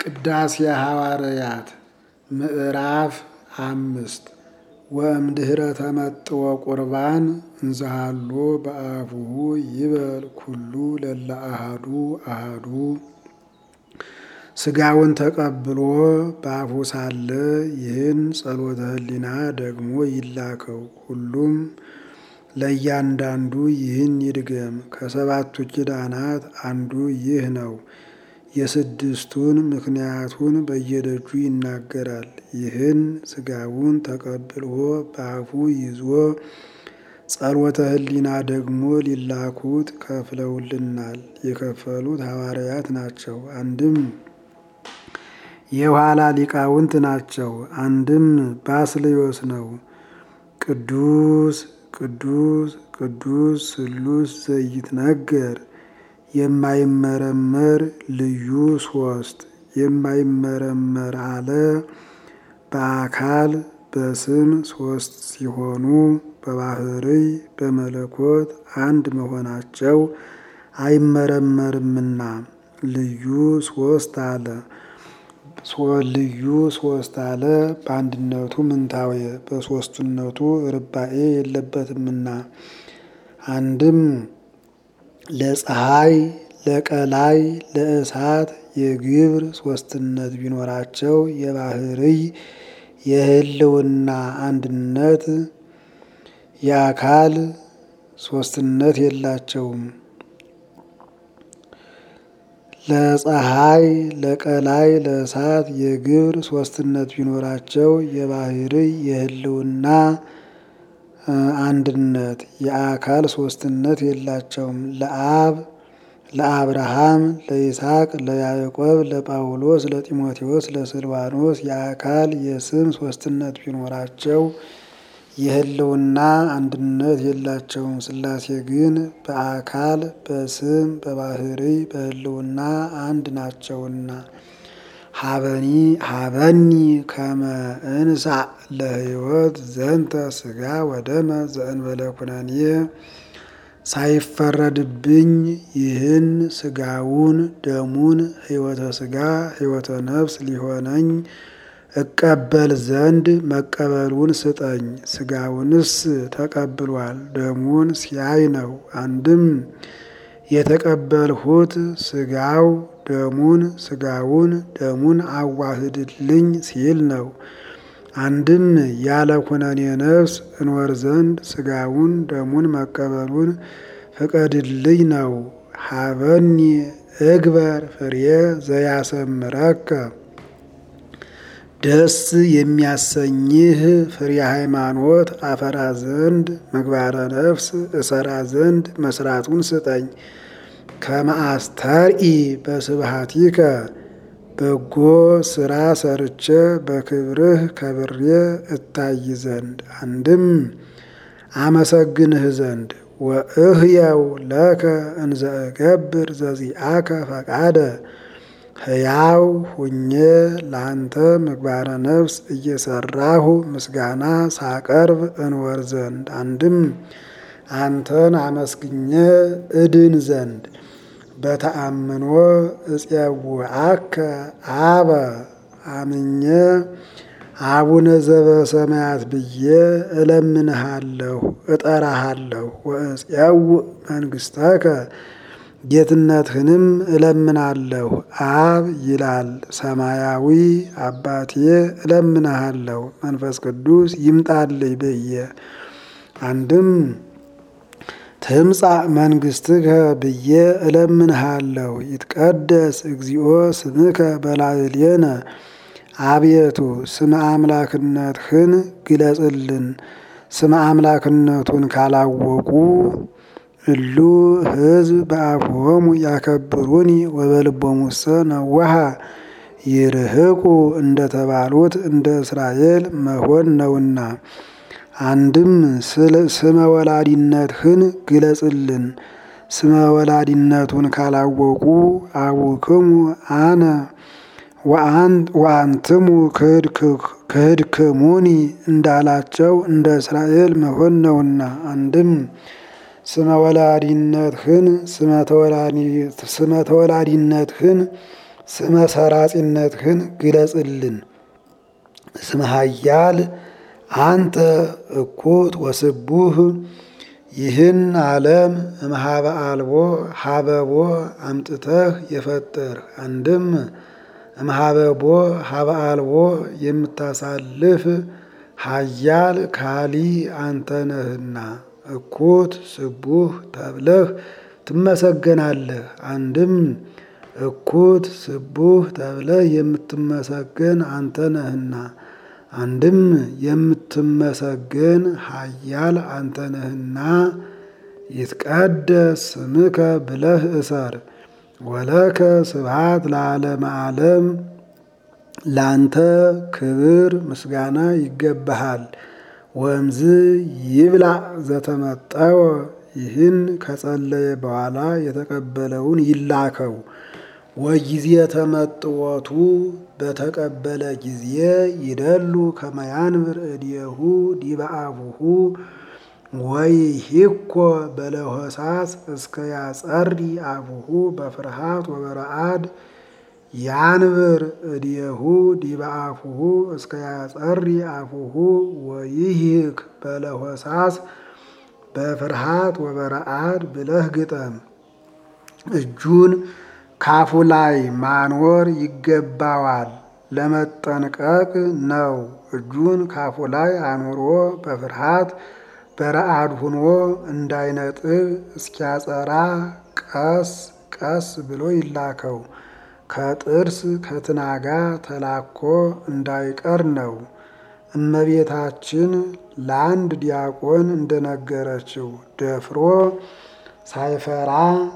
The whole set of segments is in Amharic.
ቅዳሴ ሐዋርያት ምዕራፍ አምስት ወእምድኅረ ተመጥዎ ቁርባን እንዘሃሎ በአፉሁ ይበል ኩሉ ለለ አሐዱ አሐዱ ሥጋውን ተቀብሎ በአፉ ሳለ ይህን ጸሎተ ሕሊና ደግሞ ይላከው። ሁሉም ለእያንዳንዱ ይህን ይድገም። ከሰባቱ ኪዳናት አንዱ ይህ ነው። የስድስቱን ምክንያቱን በየደጁ ይናገራል። ይህን ሥጋውን ተቀብሎ በአፉ ይዞ ጸሎተ ሕሊና ደግሞ ሊላኩት ከፍለውልናል። የከፈሉት ሐዋርያት ናቸው። አንድም የኋላ ሊቃውንት ናቸው። አንድም ባስልዮስ ነው። ቅዱስ ቅዱስ ቅዱስ ስሉስ ዘይትነገር የማይመረመር ልዩ ሶስት የማይመረመር አለ። በአካል በስም ሶስት ሲሆኑ በባህርይ በመለኮት አንድ መሆናቸው አይመረመርምና ልዩ ሶስት አለ። ልዩ ሶስት አለ። በአንድነቱ ምንታዌ በሶስትነቱ ርባኤ የለበትምና አንድም ለፀሐይ ለቀላይ ለእሳት የግብር ሶስትነት ቢኖራቸው የባህርይ የህልውና አንድነት የአካል ሶስትነት የላቸውም። ለፀሐይ ለቀላይ ለእሳት የግብር ሶስትነት ቢኖራቸው የባህርይ የህልውና አንድነት የአካል ሶስትነት የላቸውም። ለአብ ለአብርሃም ለይስሐቅ ለያዕቆብ ለጳውሎስ ለጢሞቴዎስ ለስልዋኖስ የአካል የስም ሶስትነት ቢኖራቸው የህልውና አንድነት የላቸውም። ሥላሴ ግን በአካል በስም በባህርይ በህልውና አንድ ናቸውና ሀበኒ ሀበኒ ከመ እንሳእ ለህይወት ዘንተ ሥጋ ወደመ ዘእንበለ ኩነኔ ሳይፈረድብኝ ይህን ሥጋውን ደሙን ሕይወተ ሥጋ ሕይወተ ነፍስ ሊሆነኝ እቀበል ዘንድ መቀበሉን ስጠኝ። ሥጋውንስ ተቀብሏል፣ ደሙን ሲያይ ነው። አንድም የተቀበልሁት ሥጋው ደሙን ሥጋውን ደሙን አዋህድልኝ ሲል ነው። አንድም ያለ ኩነኔ ነፍስ እንወር ዘንድ ሥጋውን ደሙን መቀበሉን ፍቀድልኝ ነው። ሀበኒ እግበር ፍሬ ዘያሰምረከ ደስ የሚያሰኝህ ፍሬ ሃይማኖት አፈራ ዘንድ ምግባረ ነፍስ እሰራ ዘንድ መስራቱን ስጠኝ። ከመአስተርኢ በስብሃቲከ በጎ ስራ ሰርቼ በክብርህ ከብሬ እታይ ዘንድ አንድም አመሰግንህ ዘንድ ወእህየው ለከ እንዘ እገብር ዘዚአከ ፈቃደ ሕያው ሁኜ ለአንተ ምግባረ ነፍስ እየሰራሁ ምስጋና ሳቀርብ እንወር ዘንድ አንድም አንተን አመስግኜ እድን ዘንድ በተአምኖ እፄውዐከ አበ አምኜ አቡነ ዘበሰማያት ብዬ እለምንሃለሁ እጠራሃለሁ። ወእፄውዕ መንግሥተከ ጌትነትህንም እለምናለሁ። አብ ይላል ሰማያዊ አባቴ እለምንሃለሁ መንፈስ ቅዱስ ይምጣልኝ ብዬ አንድም ትምጻእ መንግሥትከ ብዬ እለምንሃለሁ። ይትቀደስ እግዚኦ ስምከ በላዕሌነ አቤቱ ስመ አምላክነትህን ግለጽልን። ስመ አምላክነቱን ካላወቁ እሉ ሕዝብ በአፍሆሙ ያከብሩኒ ወበልቦሙሰ ነዋሃ ይርህቁ እንደተባሉት እንደ እስራኤል መሆን ነውና። አንድም ስመ ወላዲነትህን ግለጽልን። ስመ ወላዲነቱን ካላወቁ አቡክሙ አነ ወአንትሙ ክህድክሙኒ እንዳላቸው እንደ እስራኤል መሆን ነውና። አንድም ስመ ወላዲነትህን ስመ ተወላዲነትህን ስመ ሰራጺነትህን ግለጽልን። ስመ ኃያል አንተ እኩት ወስቡህ ይህን ዓለም እምሃበ አልቦ ሀበቦ አምጥተህ የፈጠርህ አንድም እምሃበቦ ሀበ አልቦ የምታሳልፍ ኃያል ካሊ አንተ ነህና እኩት ስቡህ ተብለህ ትመሰገናለህ። አንድም እኩት ስቡህ ተብለህ የምትመሰገን አንተ ነህና አንድም የምትመሰገን ኃያል አንተ ነህና ይትቀደስ ስምከ ብለህ እሰር። ወለከ ስብሐት ለዓለመ ዓለም ላንተ ክብር ምስጋና ይገባሃል። ወእምዝ ይብላዕ ዘተመጠወ ይህን ከጸለየ በኋላ የተቀበለውን ይላከው። ወጊዜ ተመጥወቱ በተቀበለ ጊዜ ይደሉ ከመያንብር እዴሁ ዲበ አቡሁ ወይሂኮ በለሆሳስ እስከ ያጸሪ አቡሁ በፍርሃት ወበረአድ ያንብር እዴሁ ዲበ አፉሁ እስከ ያጸሪ አፉሁ ወይሂክ በለሆሳስ በፍርሃት ወበረአድ ብለህ ግጠም። እጁን ካፉ ላይ ማኖር ይገባዋል። ለመጠንቀቅ ነው። እጁን ካፉ ላይ አኑሮ በፍርሃት በረአድ ሁኖ እንዳይነጥብ እስኪያጸራ ቀስ ቀስ ብሎ ይላከው። ከጥርስ ከትናጋ ተላኮ እንዳይቀር ነው። እመቤታችን ለአንድ ዲያቆን እንደነገረችው ደፍሮ ሳይፈራ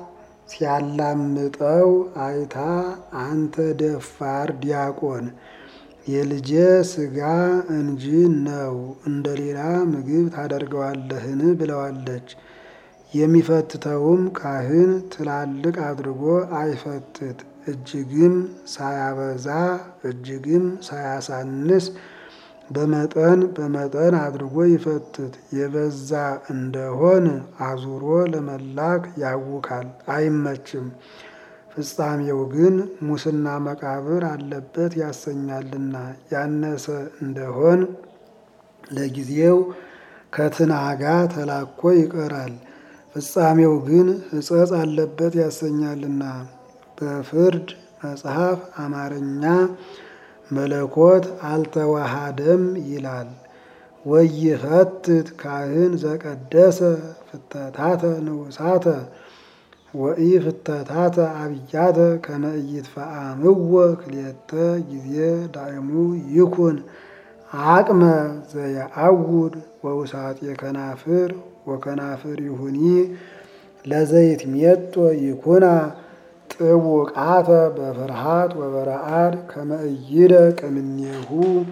ሲያላምጠው አይታ አንተ ደፋር ዲያቆን የልጄ ሥጋ እንጂ ነው እንደ ሌላ ምግብ ታደርገዋለህን? ብለዋለች። የሚፈትተውም ካህን ትላልቅ አድርጎ አይፈትት፣ እጅግም ሳያበዛ እጅግም ሳያሳንስ በመጠን በመጠን አድርጎ ይፈትት። የበዛ እንደሆን አዙሮ ለመላክ ያውካል፣ አይመችም። ፍጻሜው ግን ሙስና መቃብር አለበት ያሰኛልና። ያነሰ እንደሆን ለጊዜው ከትናጋ ተላኮ ይቀራል። ፍጻሜው ግን ሕጸጽ አለበት ያሰኛልና። በፍርድ መጽሐፍ አማርኛ መለኮት አልተዋሃደም ይላል። ወይፈትት ካህን ዘቀደሰ ፍተታተ ንዑሳተ ወኢ ፍተታተ አብያተ ከመ ኢይትፈአምዎ ክልኤተ ጊዜ ዳእሙ ይኩን አቅመ ዘየአውድ ወውሳጤ ከናፍር ወከናፍር ይሁኒ ለዘይት ሜጦ ይኩና ጥቡቃተ በፍርሃት ወበረአድ ከመ ኢይደቅ እምኔሁ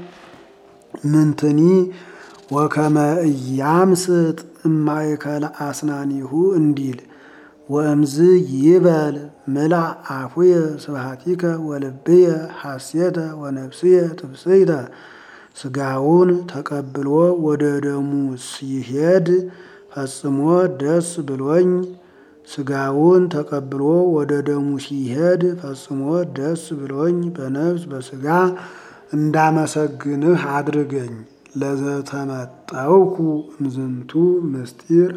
ምንትኒ ወከመ ኢያምስጥ እማእከለ አስናኒሁ እንዲል ወእምዝ ይበል ምላእ አፉየ ስብሐቲከ ወልብየ ሐሴተ ወነፍስየ ትብስይተ ሥጋውን ተቀብሎ ወደ ደሙ ሲሄድ ፈጽሞ ደስ ብሎኝ ሥጋውን ተቀብሎ ወደ ደሙ ሲሄድ ፈጽሞ ደስ ብሎኝ በነፍስ በሥጋ እንዳመሰግንህ አድርገኝ። ለዘተመጠውኩ እምዝንቱ ምስጢር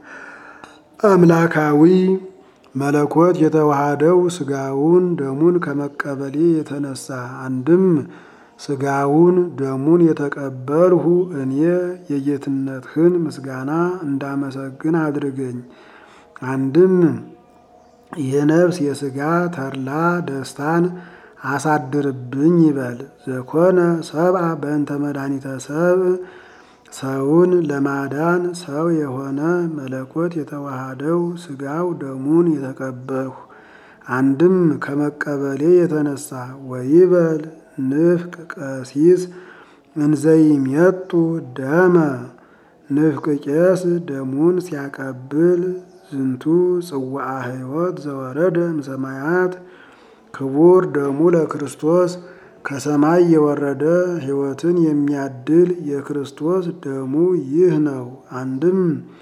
አምላካዊ መለኮት የተዋሃደው ሥጋውን ደሙን ከመቀበሌ የተነሳ አንድም ሥጋውን ደሙን የተቀበልሁ እኔ የጌትነትህን ምስጋና እንዳመሰግን አድርገኝ። አንድም የነፍስ የሥጋ ተድላ ደስታን አሳድርብኝ ይበል። ዘኮነ ሰብአ በእንተ መድኃኒተ ሰብእ ሰውን ለማዳን ሰው የሆነ መለኮት የተዋሃደው ሥጋው ደሙን የተቀበልሁ አንድም ከመቀበሌ የተነሳ ወይበል ንፍቅ ቀሲስ እንዘይሜጡ ደመ ንፍቅ ቄስ ደሙን ሲያቀብል ዝንቱ ጽዋዐ ሕይወት ዘወረደ እምሰማያት ክቡር ደሙ ለክርስቶስ ከሰማይ የወረደ ሕይወትን የሚያድል የክርስቶስ ደሙ ይህ ነው። አንድም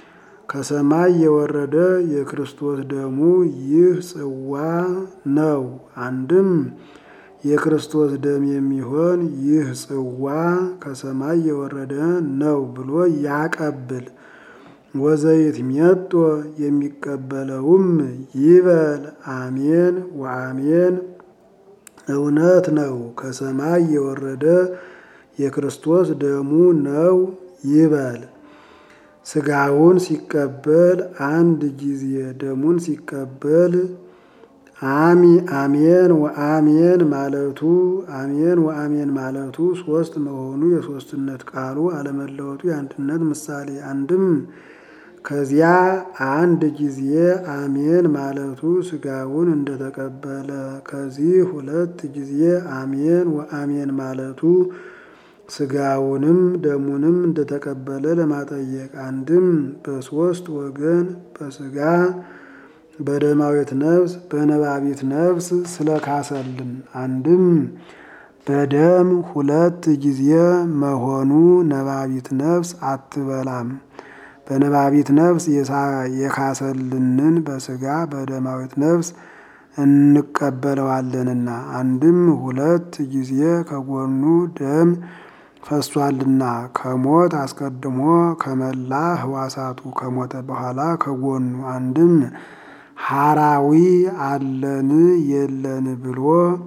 ከሰማይ የወረደ የክርስቶስ ደሙ ይህ ጽዋ ነው። አንድም የክርስቶስ ደም የሚሆን ይህ ጽዋ ከሰማይ የወረደ ነው ብሎ ያቀብል። ወዘይት ሜጦ የሚቀበለውም ይበል አሜን ወአሜን እውነት ነው ከሰማይ የወረደ የክርስቶስ ደሙ ነው ይበል። ስጋውን ሲቀበል አንድ ጊዜ ደሙን ሲቀበል አሚ አሜን ወአሜን ማለቱ አሜን ወአሜን ማለቱ ሶስት መሆኑ የሶስትነት ቃሉ አለመለወጡ የአንድነት ምሳሌ አንድም ከዚያ አንድ ጊዜ አሜን ማለቱ ስጋውን እንደተቀበለ ከዚህ ሁለት ጊዜ አሜን ወአሜን ማለቱ ስጋውንም ደሙንም እንደተቀበለ ለማጠየቅ አንድም በሶስት ወገን በስጋ በደማዊት ነፍስ በነባቢት ነፍስ ስለካሰልን አንድም በደም ሁለት ጊዜ መሆኑ ነባቢት ነፍስ አትበላም። በነባቢት ነፍስ የካሰልንን በስጋ በደማዊት ነፍስ እንቀበለዋለንና አንድም ሁለት ጊዜ ከጎኑ ደም ፈሷልና ከሞት አስቀድሞ ከመላ ህዋሳቱ ከሞተ በኋላ ከጎኑ አንድም ሐራዊ አለን የለን ብሎ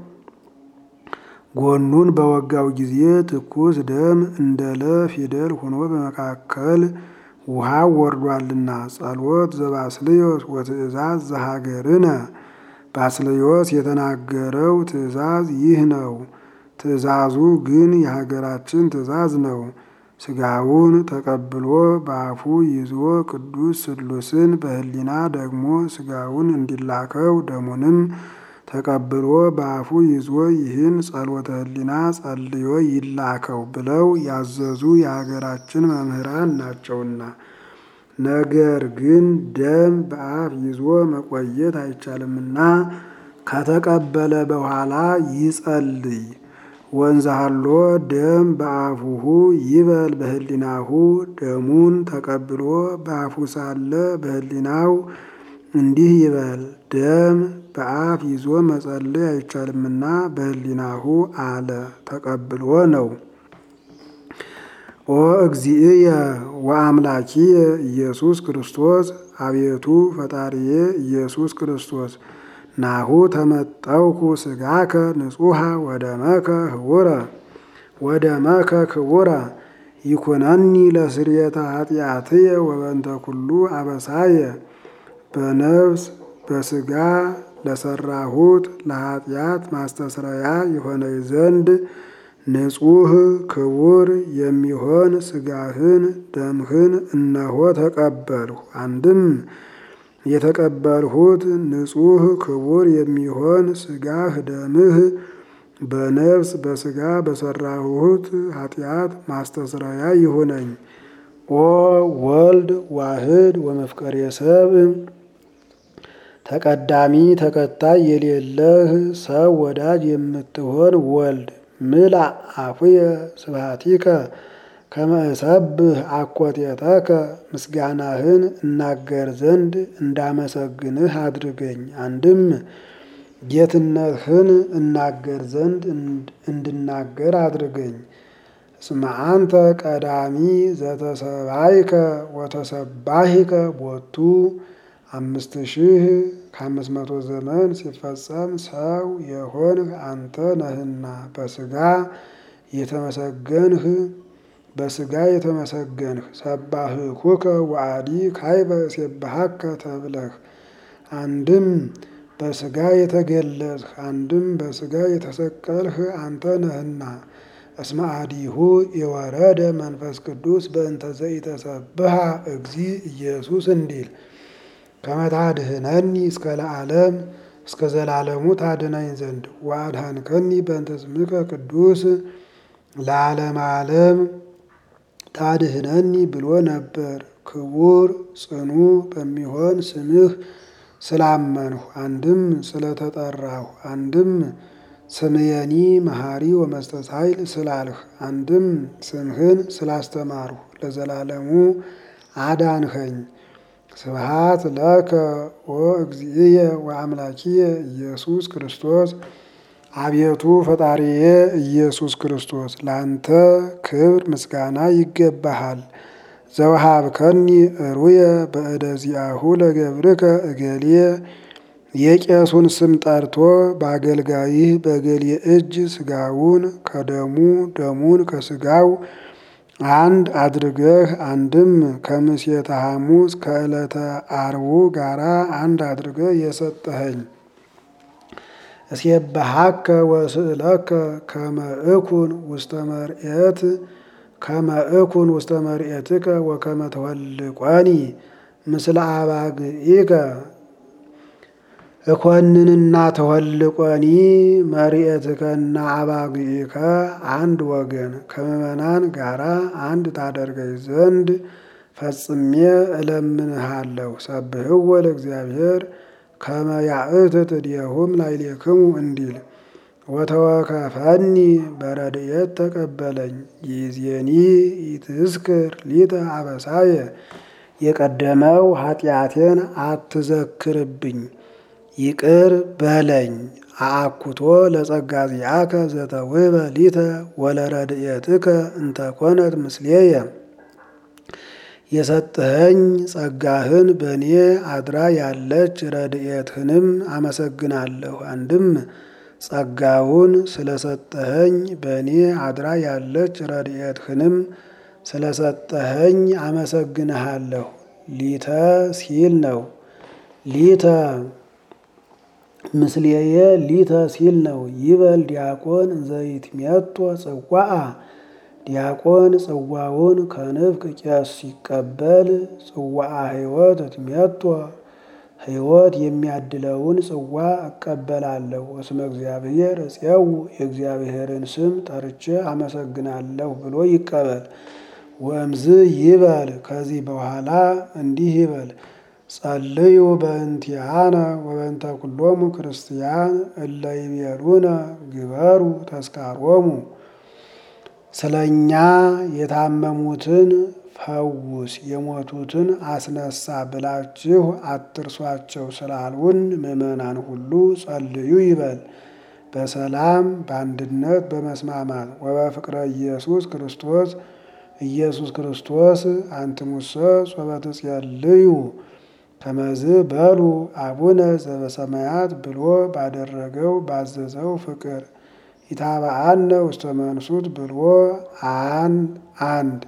ጎኑን በወጋው ጊዜ ትኩስ ደም እንደ ለ ፊደል ሆኖ በመካከል ውሃው ወርዷልና ጸሎት ዘባስልዮስ ወትእዛዝ ዘሀገርነ ባስልዮስ የተናገረው ትእዛዝ ይህ ነው። ትእዛዙ ግን የሀገራችን ትእዛዝ ነው። ስጋውን ተቀብሎ በአፉ ይዞ ቅዱስ ስሉስን በህሊና ደግሞ ስጋውን እንዲላከው ደሙንም ተቀብሎ በአፉ ይዞ ይህን ጸሎተ ህሊና ጸልዮ ይላከው ብለው ያዘዙ የሀገራችን መምህራን ናቸውና። ነገር ግን ደም በአፍ ይዞ መቆየት አይቻልምና ከተቀበለ በኋላ ይጸልይ። ወንዛሃሎ ደም በአፉሁ ይበል በህሊናሁ ደሙን ተቀብሎ በአፉ ሳለ በህሊናው እንዲህ ይበል ደም በአፍ ይዞ መጸለይ አይቻልምና በህሊናሁ አለ ተቀብሎ ነው። ኦ እግዚእየ ወአምላኪየ ኢየሱስ ክርስቶስ አቤቱ ፈጣሪዬ ኢየሱስ ክርስቶስ ናሁ ተመጠውኩ ስጋከ ንጹሐ ወደመከ ህቡረ ወደመከ ክቡረ ይኩነኒ ለስርየተ ኃጢአትየ ወበንተ ኩሉ አበሳየ በነፍስ በስጋ ለሰራሁት ለኃጢአት ማስተስረያ የሆነኝ ዘንድ ንጹሕ ክቡር የሚሆን ስጋህን ደምህን እነሆ ተቀበልሁ። አንድም የተቀበልሁት ንጹሕ ክቡር የሚሆን ስጋህ ደምህ በነፍስ በስጋ በሰራሁት ኃጢአት ማስተስረያ ይሁነኝ። ኦ ወልድ ዋህድ ወመፍቀሬ ሰብእ ተቀዳሚ ተከታይ የሌለህ ሰው ወዳጅ የምትሆን ወልድ ምላ አፉየ ስብሐቲከ ከመ እሰብህ አኮቴተከ ምስጋናህን እናገር ዘንድ እንዳመሰግንህ አድርገኝ። አንድም ጌትነትህን እናገር ዘንድ እንድናገር አድርገኝ። እስመ አንተ ቀዳሚ ዘተሰባይከ ወተሰባሂከ ቦቱ አምስት ሺህ ከአምስት መቶ ዘመን ሲፈጸም ሰው የሆንህ አንተ ነህና በስጋ የተመሰገንህ በስጋ የተመሰገንህ ሰባህኩከ ወአዲ ካይበ እሴብሐከ ተብለህ አንድም በስጋ የተገለጽህ አንድም በስጋ የተሰቀልህ አንተ ነህና እስመ አዲሁ የወረደ መንፈስ ቅዱስ በእንተ ዘኢተሰብሐ እግዚ ኢየሱስ እንዲል ከመታድህነኒ እስከ ለዓለም እስከ ዘላለሙ ታድነኝ ዘንድ ወአድኃንከኒ በእንተ ስምከ ቅዱስ ለዓለም ዓለም ታድህነኒ ብሎ ነበር። ክቡር ጽኑ በሚሆን ስምህ ስላመንሁ አንድም ስለተጠራሁ አንድም ስምየኒ መሐሪ ወመስተሳይል ስላልህ አንድም ስምህን ስላስተማርሁ ለዘላለሙ አዳንኸኝ። ስብሃት ለከ ወእግዚእየ ወአምላኪየ ኢየሱስ ክርስቶስ አቤቱ ፈጣሪዬ ኢየሱስ ክርስቶስ ላንተ ክብር ምስጋና ይገባሃል። ዘወሃብከኒ እሩየ በእደ ዚአሁ ለገብርከ እገሌ የቄሱን ስም ጠርቶ በአገልጋይህ በገሌ እጅ ስጋውን ከደሙ ደሙን ከስጋው አንድ አድርገህ አንድም ከምሴተ ሐሙስ ከዕለተ አርቡ ጋራ አንድ አድርገህ የሰጠኸኝ እስየበሃከ ወስእለከ ከመ እኩን ውስተ መርኤት ከመ እኩን ውስተ መርኤትከ ወከመ ተወልቆኒ ምስለ አባግኢከ እኮንንና ተወልቆኒ መርኤትከና አባግኢከ አንድ ወገን ከምእመናን ጋራ አንድ ታደርገኝ ዘንድ ፈጽሜ እለምንሃለሁ። ሰብህዎ ለእግዚአብሔር ከመ ያእትት እዴሁም ላዕሌክሙ እንዲል ወተወከፈኒ በረድኤት ተቀበለኝ። ይእዜኒ ኢትዝክር ሊተ አበሳየ የቀደመው ኃጢአቴን አትዘክርብኝ ይቅር በለኝ። አአኩቶ ለጸጋ ዚአከ ዘተውህበ ሊተ ወለረድኤትከ እንተኮነት ምስሌየ የሰጠኸኝ ጸጋህን በእኔ አድራ ያለች ረድኤትህንም አመሰግናለሁ። አንድም ጸጋውን ስለሰጠኸኝ በእኔ አድራ ያለች ረድኤትህንም ስለሰጠኸኝ አመሰግንሃለሁ። ሊተ ሲል ነው። ሊተ ምስሌየ ሊተ ሲል ነው። ይበል ዲያቆን ዘይትሜቶ ጽዋአ ዲያቆን ጽዋውን ከንፍቅ ቄስ ሲቀበል ጽዋአ ሕይወት እትሜቶ ሕይወት የሚያድለውን ጽዋ እቀበላለሁ። እስመ እግዚአብሔር እፄው የእግዚአብሔርን ስም ጠርቼ አመሰግናለሁ ብሎ ይቀበል። ወእምዝ ይበል ከዚህ በኋላ እንዲህ ይበል ጸልዩ በእንቲአነ ወበእንተ ኩሎሙ ክርስቲያን እለ ይቤሉነ ግበሩ ተስካሮሙ ስለ እኛ የታመሙትን ፈውስ የሞቱትን አስነሳ ብላችሁ አትርሷቸው ስላሉን ምዕመናን ሁሉ ጸልዩ ይበል። በሰላም በአንድነት በመስማማት ወበፍቅረ ኢየሱስ ክርስቶስ ኢየሱስ ክርስቶስ አንትሙሰ ጾበ ትጼልዩ ከመዝ በሉ አቡነ ዘበሰማያት ብሎ ባደረገው ባዘዘው ፍቅር ኢታብአነ ውስተ መንሱት ብሎ አን አንድ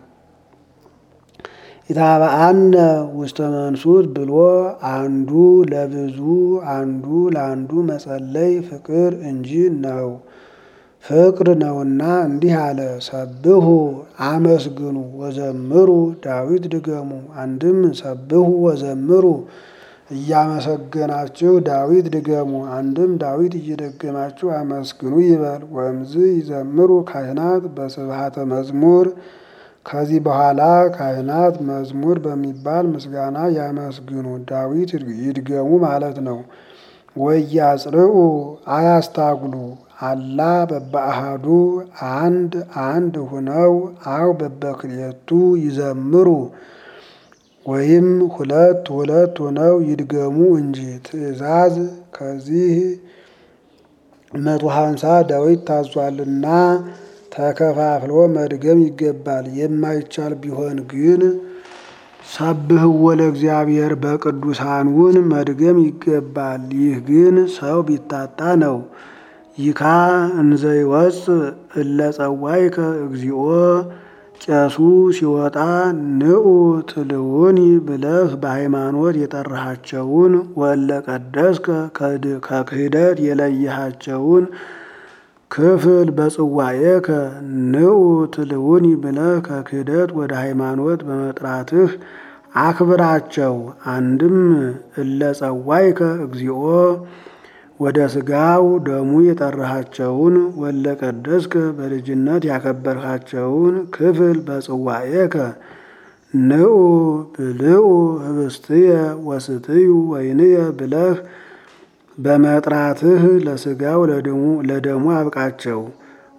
ኢታብአነ ውስተ መንሱት ብሎ አንዱ ለብዙ አንዱ ለአንዱ መጸለይ ፍቅር እንጂ ነው ፍቅር ነውና እንዲህ አለ። ሰብሁ አመስግኑ ወዘምሩ ዳዊት ድገሙ። አንድም ሰብሁ ወዘምሩ እያመሰገናችሁ ዳዊት ድገሙ። አንድም ዳዊት እየደገማችሁ አመስግኑ ይበል። ወእምዝ ይዘምሩ ካህናት በስብሐተ መዝሙር ከዚህ በኋላ ካህናት መዝሙር በሚባል ምስጋና ያመስግኑ፣ ዳዊት ይድገሙ ማለት ነው። ወያጽርኡ አያስታጉሉ አላ በበአሃዱ አንድ አንድ ሁነው አው በበክልኤቱ ይዘምሩ ወይም ሁለት ሁለት ሆነው ይድገሙ እንጂ። ትእዛዝ ከዚህ መቶ ሀምሳ ዳዊት ታዟልና ተከፋፍሎ መድገም ይገባል። የማይቻል ቢሆን ግን ሰብህዎ ለእግዚአብሔር በቅዱሳኑን መድገም ይገባል። ይህ ግን ሰው ቢታጣ ነው። ይካ እንዘ ይወፅእ እለ ጸዋይከ እግዚኦ ቄሱ ሲወጣ ንዑ ትልውኒ ብለህ በሃይማኖት የጠራሃቸውን ወለ ቀደስከ ከክህደት የለየሃቸውን ክፍል በጽዋኤከ ንዑ ትልውኒ ብለህ ከክህደት ወደ ሃይማኖት በመጥራትህ አክብራቸው። አንድም እለ ጸዋይከ እግዚኦ ወደ ስጋው ደሙ የጠራሃቸውን ወለ ቀደስከ በልጅነት ያከበርሃቸውን ክፍል በጽዋኤከ ንዑ ብልዑ ህብስትየ ወስትዩ ወይንየ ብለህ በመጥራትህ ለስጋው ለደሙ አብቃቸው።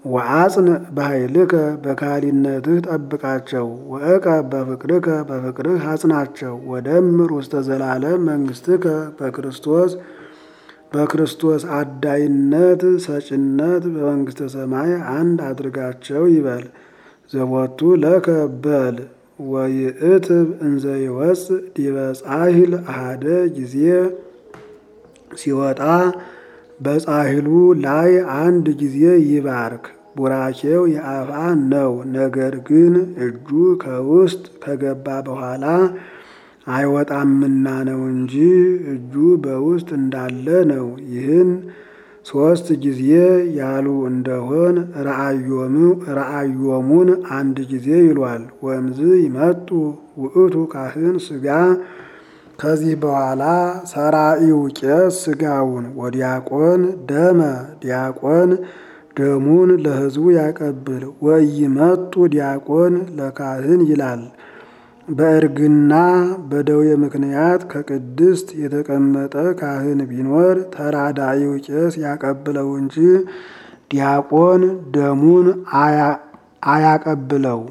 ወአጽን በኃይልከ በካህሊነትህ ጠብቃቸው። ወእቀብ በፍቅርከ በፍቅርህ አጽናቸው። ወደምር ውስተ ዘላለም መንግሥትከ በክርስቶስ በክርስቶስ አዳይነት ሰጭነት በመንግሥተ ሰማይ አንድ አድርጋቸው ይበል። ዘቦቱ ለከ በል ወይእትብ እንዘ ይወፅእ ዲበ ጻሂል አሃደ ጊዜ ሲወጣ በጻሂሉ ላይ አንድ ጊዜ ይባርክ። ቡራኬው የአፋ ነው። ነገር ግን እጁ ከውስጥ ከገባ በኋላ አይወጣምና ነው እንጂ እጁ በውስጥ እንዳለ ነው። ይህን ሦስት ጊዜ ያሉ እንደሆን ረአዮሙን አንድ ጊዜ ይሏል። ወምዝ ይመጡ ውእቱ ካህን ሥጋ ከዚህ በኋላ ሰራኢው ቄስ ሥጋውን ወዲያቆን ደመ ዲያቆን ደሙን ለሕዝቡ ያቀብል። ወኢይመጡ ዲያቆን ለካህን ይላል። በእርግና በደዌ ምክንያት ከቅድስት የተቀመጠ ካህን ቢኖር ተራዳኢው ቄስ ያቀብለው እንጂ ዲያቆን ደሙን አያቀብለው።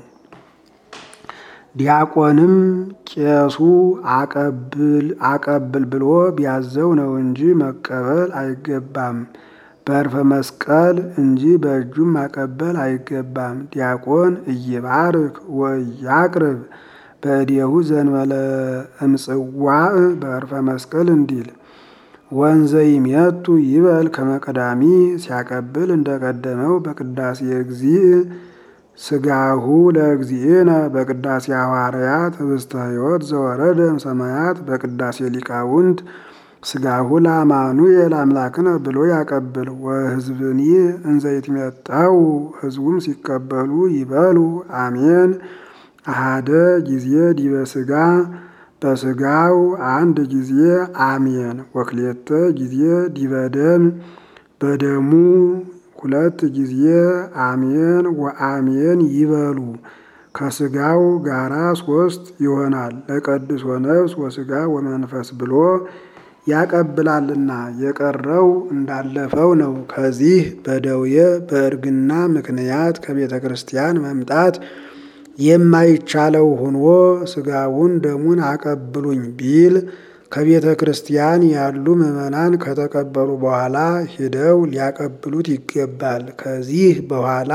ዲያቆንም ቄሱ አቀብል አቀብል ብሎ ቢያዘው ነው እንጂ መቀበል አይገባም። በዕርፈ መስቀል እንጂ በእጁም ማቀበል አይገባም። ዲያቆን እይባርክ ወያቅርብ በእዴሁ ዘንበለ እምጽዋዕ በዕርፈ መስቀል እንዲል ወንዘ ይሜቱ ይበል ከመቀዳሚ ሲያቀብል እንደቀደመው በቅዳሴ እግዚእ ሥጋሁ ለእግዚእነ በቅዳሴ ሐዋርያት ህብስተ ሕይወት ዘወረደ እምሰማያት በቅዳሴ ሊቃውንት ሥጋሁ ለአማኑኤል አምላክነ ብሎ ያቀብል። ወሕዝብኒ እንዘ ይትሜጠው ሕዝቡም ሲቀበሉ ይበሉ አሜን አሃደ ጊዜ ዲበ ሥጋ በሥጋው አንድ ጊዜ አሜን። ወክሌተ ጊዜ ዲበ ደም በደሙ ሁለት ጊዜ አሜን ወአሜን ይበሉ። ከሥጋው ጋራ ሶስት ይሆናል። ለቀድሶ ነፍስ ወሥጋ ወመንፈስ ብሎ ያቀብላልና የቀረው እንዳለፈው ነው። ከዚህ በደዌ በእርግና ምክንያት ከቤተ ክርስቲያን መምጣት የማይቻለው ሆኖ ሥጋውን ደሙን አቀብሉኝ ቢል ከቤተ ክርስቲያን ያሉ ምዕመናን ከተቀበሉ በኋላ ሂደው ሊያቀብሉት ይገባል። ከዚህ በኋላ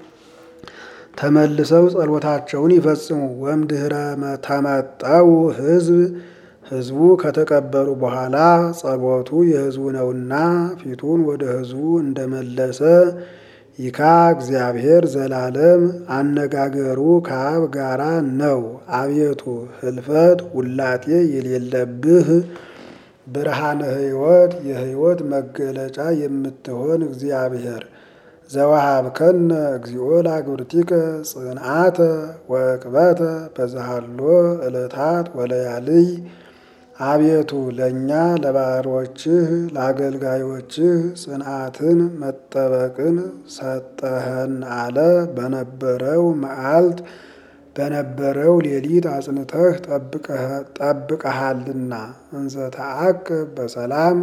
ተመልሰው ጸሎታቸውን ይፈጽሙ። ወእምድኅረ ተመጠው ሕዝብ ሕዝቡ ከተቀበሉ በኋላ ጸሎቱ የሕዝቡ ነውና ፊቱን ወደ ሕዝቡ እንደመለሰ ይካ እግዚአብሔር ዘላለም አነጋገሩ ከአብ ጋራ ነው። አቤቱ ህልፈት ውላቴ የሌለብህ ብርሃነ ሕይወት የሕይወት መገለጫ የምትሆን እግዚአብሔር ዘወሃብከነ እግዚኦ ለአግብርቲከ ጽንዓተ ወዕቅበተ በዛሃሎ ዕለታት ወለያልይ አቤቱ ለእኛ ለባሮችህ ለአገልጋዮችህ ጽንዓትን መጠበቅን ሰጠኸን አለ። በነበረው መዓልት በነበረው ሌሊት አጽንተህ ጠብቀሃልና እንዘ ተአቅብ በሰላም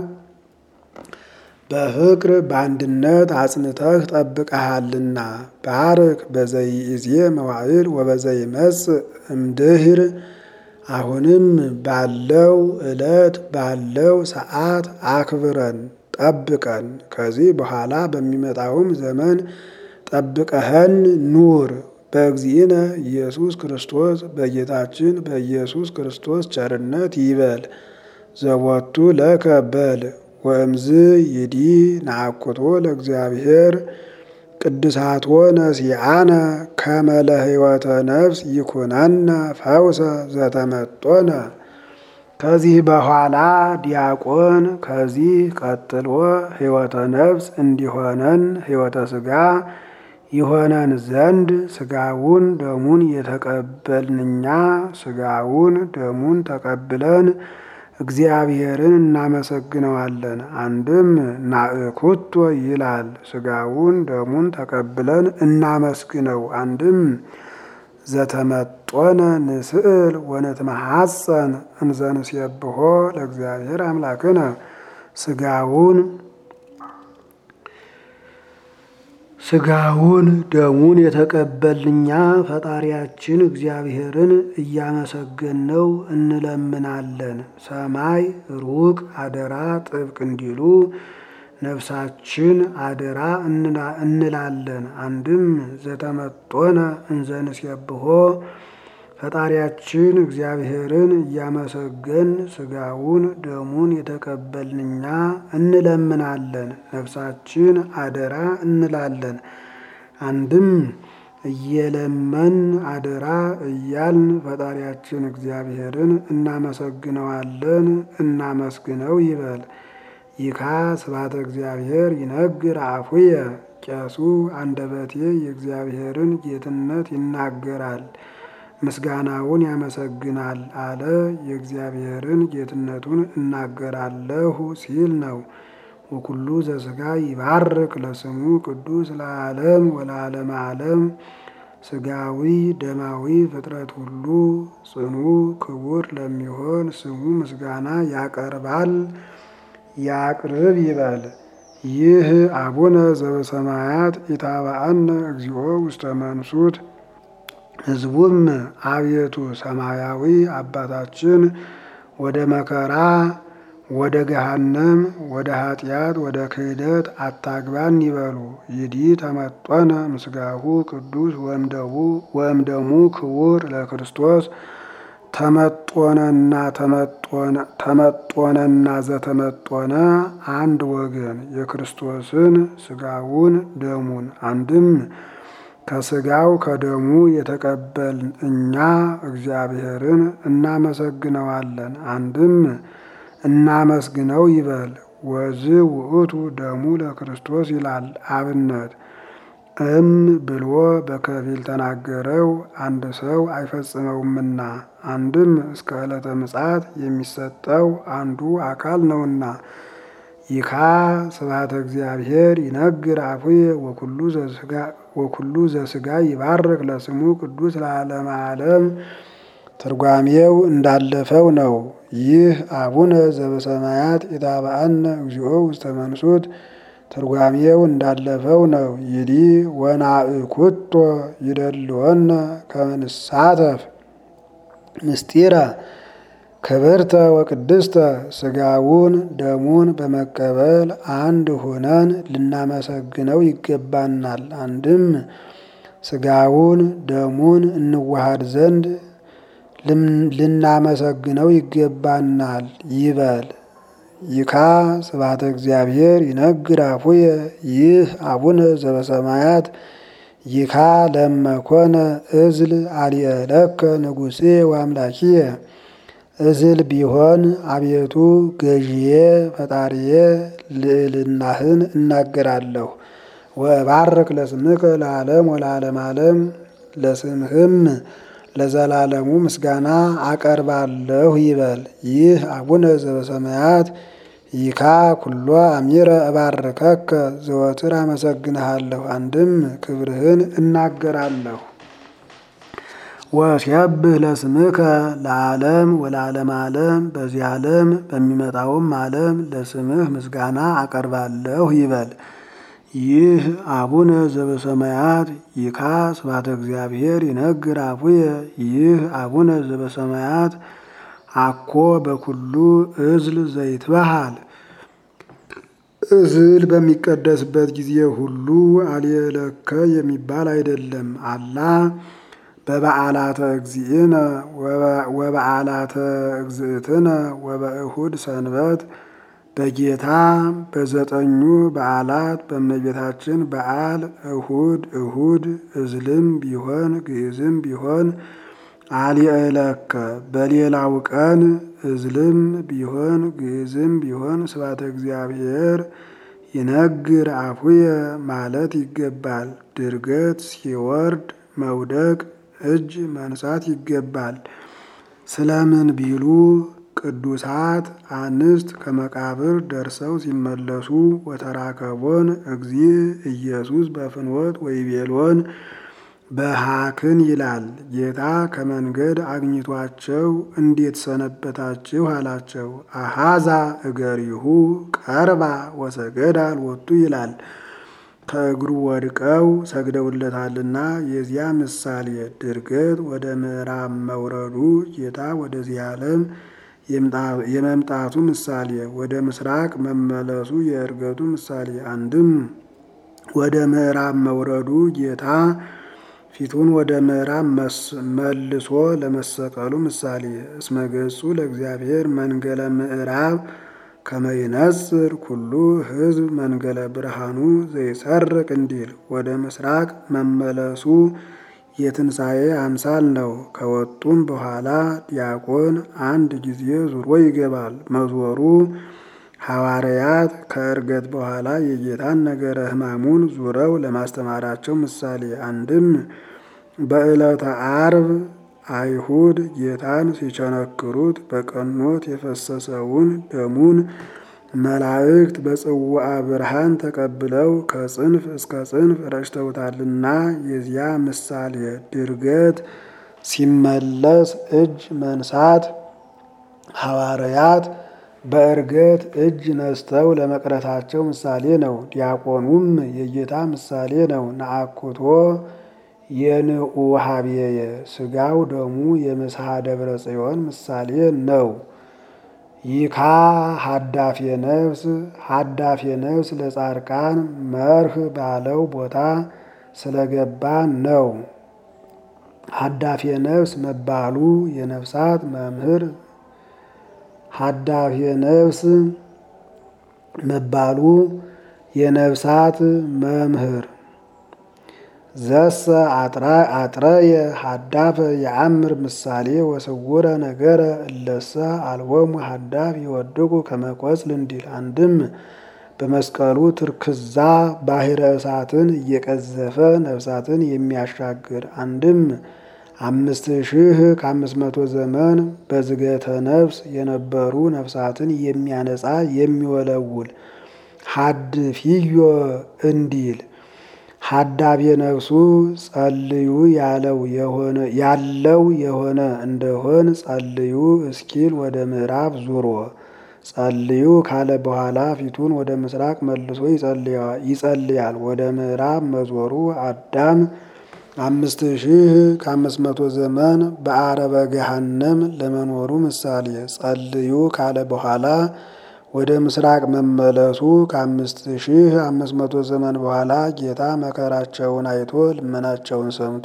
በፍቅር በአንድነት አጽንተህ ጠብቀሃልና። ባርክ በዘይእዜ መዋዕል ወበዘይመጽእ እምድኅር አሁንም ባለው ዕለት ባለው ሰዓት አክብረን ጠብቀን። ከዚህ በኋላ በሚመጣውም ዘመን ጠብቀኸን ኑር። በእግዚእነ ኢየሱስ ክርስቶስ በጌታችን በኢየሱስ ክርስቶስ ቸርነት ይበል። ዘወቱ ለከ በል ወእምዝ ይዲ ነአኩቶ ለእግዚአብሔር ቅድሳትወ ነሲአነ ከመ ለሕይወተ ነፍስ ይኩነነ ፈውሰ ዘተመጦነ። ከዚህ በኋላ ዲያቆን ከዚህ ቀጥሎ ሕይወተ ነፍስ እንዲሆነን ሕይወተ ሥጋ ይሆነን ዘንድ ሥጋውን ደሙን የተቀበልንኛ ሥጋውን ደሙን ተቀብለን እግዚአብሔርን እናመሰግነዋለን። አንድም ናእኩቶ ይላል ሥጋውን ደሙን ተቀብለን እናመስግነው። አንድም ዘተመጦነ ንስእል ወነትመሐፀን እንዘ ንሴብሖ ለእግዚአብሔር አምላክነ ሥጋውን ስጋውን ደሙን የተቀበልኛ ፈጣሪያችን እግዚአብሔርን እያመሰገንነው እንለምናለን። ሰማይ ሩቅ አደራ ጥብቅ እንዲሉ ነፍሳችን አደራ እንላለን። አንድም ዘተመጦነ እንዘንሴብሖ ፈጣሪያችን እግዚአብሔርን እያመሰገን ስጋውን ደሙን የተቀበልንኛ እንለምናለን። ነፍሳችን አደራ እንላለን። አንድም እየለመን አደራ እያልን ፈጣሪያችን እግዚአብሔርን እናመሰግነዋለን። እናመስግነው ይበል። ይካ ስብሐተ እግዚአብሔር ይነግር አፉየ ቄሱ አንደበቴ የእግዚአብሔርን ጌትነት ይናገራል ምስጋናውን ያመሰግናል አለ። የእግዚአብሔርን ጌትነቱን እናገራለሁ ሲል ነው። ወኩሉ ዘሥጋ ይባርክ ለስሙ ቅዱስ ለዓለም ወለዓለመ ዓለም። ስጋዊ ደማዊ ፍጥረት ሁሉ ጽኑ ክቡር ለሚሆን ስሙ ምስጋና ያቀርባል ያቅርብ ይበል። ይህ አቡነ ዘበሰማያት ኢታብአነ እግዚኦ ውስተ መንሱት ሕዝቡም አቤቱ ሰማያዊ አባታችን ወደ መከራ ወደ ገሃነም ወደ ኃጢአት ወደ ክህደት አታግባን ይበሉ። ይዲ ተመጦነ ምስጋሁ ቅዱስ ወእምደሙ ክቡር ለክርስቶስ ተመጦነና ተመጦነና ዘተመጦነ አንድ ወገን የክርስቶስን ስጋውን ደሙን አንድም ከስጋው ከደሙ የተቀበልን እኛ እግዚአብሔርን እናመሰግነዋለን። አንድም እናመስግነው ይበል። ወዝ ውእቱ ደሙ ለክርስቶስ ይላል አብነት እም ብሎ በከፊል ተናገረው አንድ ሰው አይፈጽመውምና አንድም እስከ ዕለተ ምጽአት የሚሰጠው አንዱ አካል ነውና። ይካ ስብሐተ እግዚአብሔር ይነግር አፉየ ወኩሉ ዘሥጋ ይባርክ ለስሙ ቅዱስ ለዓለመ ዓለም። ትርጓሜው እንዳለፈው ነው። ይህ አቡነ ዘበሰማያት ኢታብአነ እግዚኦ ውስተ መንሱት ትርጓሜው እንዳለፈው ነው። ይዲ ወናእኩቶ ይደልወነ ከመ ንሳተፍ ምስጢረ ክብርተ ወቅድስተ ስጋውን ደሙን በመቀበል አንድ ሆነን ልናመሰግነው ይገባናል። አንድም ስጋውን ደሙን እንዋሃድ ዘንድ ልናመሰግነው ይገባናል ይበል። ይካ ስብሐተ እግዚአብሔር ይነግር አፉየ ይህ አቡነ ዘበሰማያት ይካ ለመኮነ እዝል አልየለከ ንጉሴ ወአምላኪየ እዝል ቢሆን አቤቱ ገዢዬ ፈጣሪዬ ልዕልናህን እናገራለሁ። ወእባርክ ለስምከ ለዓለም ወለዓለም ዓለም ለስምህም ለዘላለሙ ምስጋና አቀርባለሁ ይበል። ይህ አቡነ ዘበሰማያት ይካ ኩሎ አሚረ እባርከከ ዘወትር አመሰግንሃለሁ። አንድም ክብርህን እናገራለሁ። ወሲያብህ ለስምከ ለዓለም ወለዓለም ዓለም በዚህ ዓለም በሚመጣውም ዓለም ለስምህ ምስጋና አቀርባለሁ ይበል። ይህ አቡነ ዘበሰማያት ይካ ስብሐተ እግዚአብሔር ይነግር አፉየ ይህ አቡነ ዘበሰማያት አኮ በኩሉ እዝል ዘይትበሃል እዝል በሚቀደስበት ጊዜ ሁሉ አልየለከ የሚባል አይደለም። አላ በበዓላተ እግዚእነ ወበዓላተ እግዝእትነ ወበእሁድ ሰንበት በጌታ በዘጠኙ በዓላት በእመቤታችን በዓል እሁድ እሁድ እዝልም ቢሆን ግዕዝም ቢሆን አልየለከ በሌላው ቀን እዝልም ቢሆን ግዕዝም ቢሆን ስብሐተ እግዚአብሔር ይነግር አፉየ ማለት ይገባል። ድርገት ሲወርድ መውደቅ እጅ መንሳት ይገባል። ስለምን ቢሉ ቅዱሳት አንስት ከመቃብር ደርሰው ሲመለሱ ወተራከቦን እግዚእ ኢየሱስ በፍኖት ወይቤሎን በሃክን ይላል። ጌታ ከመንገድ አግኝቷቸው እንዴት ሰነበታችሁ አላቸው። አሃዛ እገሪሁ ቀርባ ወሰገዳ አልወጡ ይላል። ከእግሩ ወድቀው ሰግደውለታልና የዚያ ምሳሌ ድርገት ወደ ምዕራብ መውረዱ ጌታ ወደዚህ ዓለም የመምጣቱ ምሳሌ ወደ ምስራቅ መመለሱ የእርገቱ ምሳሌ አንድም ወደ ምዕራብ መውረዱ ጌታ ፊቱን ወደ ምዕራብ መልሶ ለመሰቀሉ ምሳሌ እስመ ገጹ ለእግዚአብሔር መንገለ ምዕራብ ከመይነጽር ኩሉ ሕዝብ መንገለ ብርሃኑ ዘይሰርቅ እንዲል ወደ ምስራቅ መመለሱ የትንሣኤ አምሳል ነው። ከወጡም በኋላ ዲያቆን አንድ ጊዜ ዙሮ ይገባል። መዞሩ ሐዋርያት ከዕርገት በኋላ የጌታን ነገረ ሕማሙን ዙረው ለማስተማራቸው ምሳሌ አንድም በዕለተ ዓርብ አይሁድ ጌታን ሲቸነክሩት በቀኖት የፈሰሰውን ደሙን መላእክት በጽዋዐ ብርሃን ተቀብለው ከጽንፍ እስከ ጽንፍ ረጭተውታልና የዚያ ምሳሌ ድርገት ሲመለስ እጅ መንሳት ሐዋርያት በዕርገት እጅ ነስተው ለመቅረታቸው ምሳሌ ነው። ዲያቆኑም የጌታ ምሳሌ ነው። ነአኩቶ የንዑ ሀብዬ ስጋው ደሙ የምስሐ ደብረ ጽዮን ምሳሌ ነው። ይካ ሀዳፌ ነፍስ ሀዳፌ ነፍስ ለጻድቃን መርህ ባለው ቦታ ስለገባ ነው። ሀዳፌ ነፍስ መባሉ የነፍሳት መምህር ሀዳፌ ነፍስ መባሉ የነፍሳት መምህር ዘሰ አጥረየ ሀዳፈ የአምር ምሳሌ ወስውረ ነገረ እለሰ አልቦሙ ሀዳፍ ይወድቁ ከመቆጽል እንዲል አንድም በመስቀሉ ትርክዛ ባሕረ እሳትን እየቀዘፈ ነፍሳትን የሚያሻግር አንድም አምስት ሺህ ከአምስት መቶ ዘመን በዝገተ ነፍስ የነበሩ ነፍሳትን የሚያነጻ የሚወለውል ሀድ ፊዮ እንዲል ሀዳቤ ነፍሱ ጸልዩ ያለው የሆነ ያለው የሆነ እንደሆን ጸልዩ እስኪል ወደ ምዕራብ ዙሮ ጸልዩ ካለ በኋላ ፊቱን ወደ ምስራቅ መልሶ ይጸልያል። ወደ ምዕራብ መዞሩ አዳም አምስት ሺህ ከአምስት መቶ ዘመን በአረበ ገሃነም ለመኖሩ ምሳሌ ጸልዩ ካለ በኋላ ወደ ምስራቅ መመለሱ ከአምስት ሺህ አምስት መቶ ዘመን በኋላ ጌታ መከራቸውን አይቶ ልመናቸውን ሰምቶ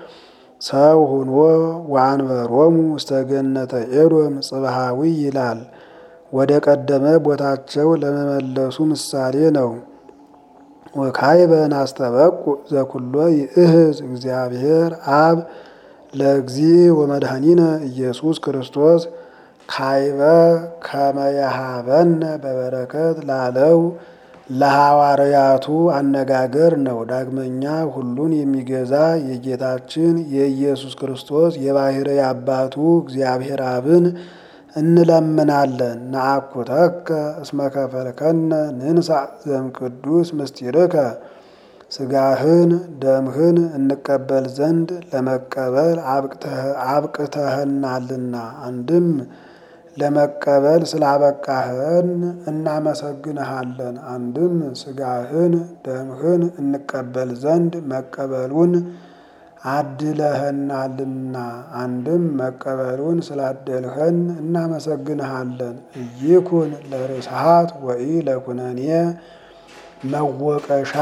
ሰው ሁኖ ወአንበሮሙ ውስተ ገነተ ኤዶም ጽብሃዊ ይላል። ወደ ቀደመ ቦታቸው ለመመለሱ ምሳሌ ነው። ወካይበ ናስተበቁ ዘኩሎ ይእህዝ እግዚአብሔር አብ ለእግዚ ወመድኃኒነ ኢየሱስ ክርስቶስ ካይበ ከመያሃበነ በበረከት ላለው ለሐዋርያቱ አነጋገር ነው። ዳግመኛ ሁሉን የሚገዛ የጌታችን የኢየሱስ ክርስቶስ የባሕርይ አባቱ እግዚአብሔር አብን እንለምናለን። ነአኩተከ እስመ ከፈልከነ ንንሳ ዘእምቅዱስ ምስጢርከ ሥጋህን ደምህን እንቀበል ዘንድ ለመቀበል አብቅተህናልና። አንድም ለመቀበል ስላበቃህን እናመሰግንሃለን። አንድም ሥጋህን ደምህን እንቀበል ዘንድ መቀበሉን አድለህናልና። አንድም መቀበሉን ስላደልኸን እናመሰግንሃለን። እይኩን ለርስሃት ወኢ ለኩነኔ መወቀሻ